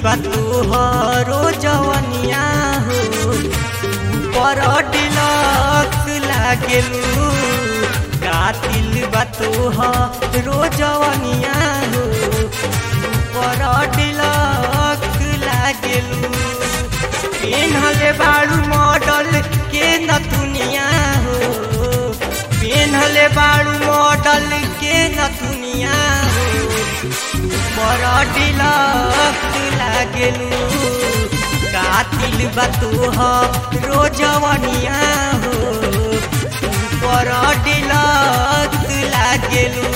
बा तोहरो जवनिया हो पर डिलक्स लागेलू कातिल बा तोहरो जवनिया हो पर डिलक्स लागेलू पेन्हले बाड़ू मॉडल के नथुनिया हो पेन्हले बाड़ू मॉडल के नथुनिया हो पर डिलक्स लागेलू कातिल बा तोहरो जवनिया हो पर डिलक्स लागेलू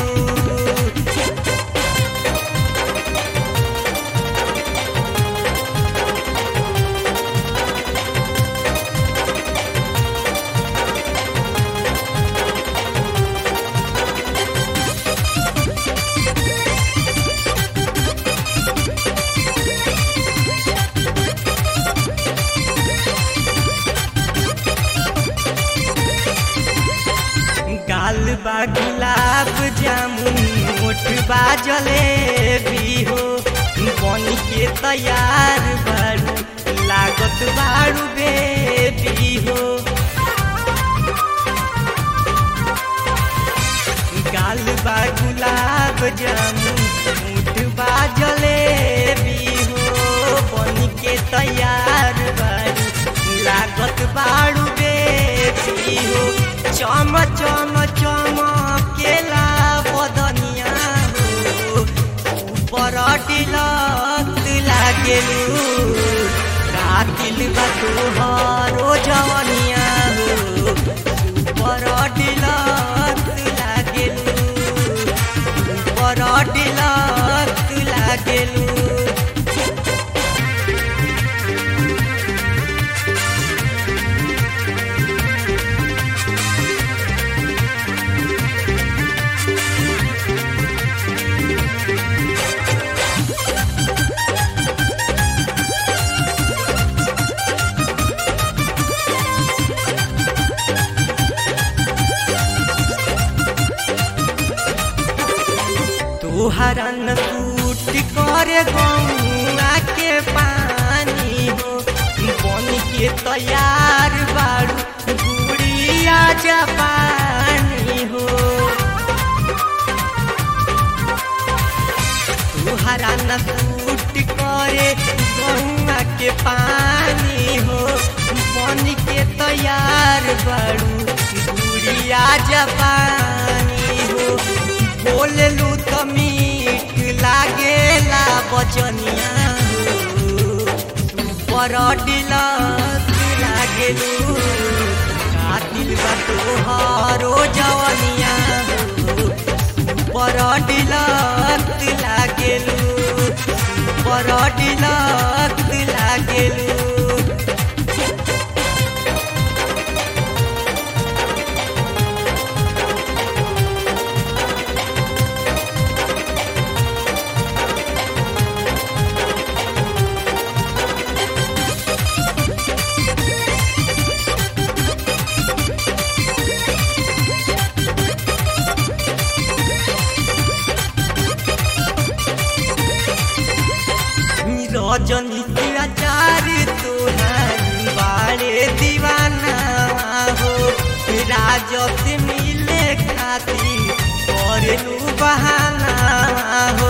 गाल बा गुलाब जामुन मोट बा जलेबी हो बन के तैयार बारू लागत बारू बेबी हो गाल बा गुलाब जामुन मोट बा जलेबी हो बन के तैयार बारू लागत बारू बेबी हो चम चम चम केला बदनिया हो ऊपर डिलक्स लागेलू कातिल बा तोहरो जवनिया हो ऊपर डिलक्स लागेलू ऊपर डिलक्स लागेलू तोहरा न टूट करे गौआ के पानी हो बन के तैयार बारू गुड़िया जापानी हो तोहरा न टूट करे गौआ के पानी हो बन के तैयार बारू गुड़िया जापानी हो बोललू तो मीठ लागेला बचनिया पर डिलक्स लागेलू कातिल बा तोहरो जवनिया पर डिलक्स लागेलू पर डिलक्स लागेलू रजनी आचार तोहार बाड़े दीवाना हो राजत मिले खातिर करेलू बहाना हो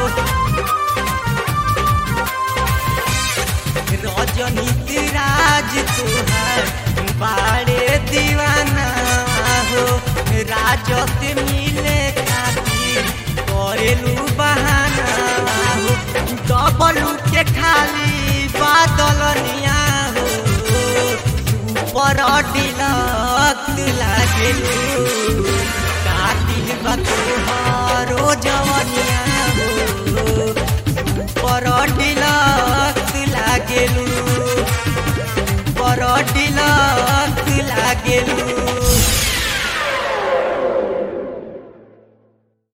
रजनी राज तोहार बाड़े दीवाना हो राजत मिले खातिर करेलू बहाना हो डबलू के खाली बादलनिया हो ऊपर डिलक्स लागेलू कातिल बा तोहरो जवनिया हो ऊपर डिलक्स लागेलू ऊपर डिलक्स लागेलू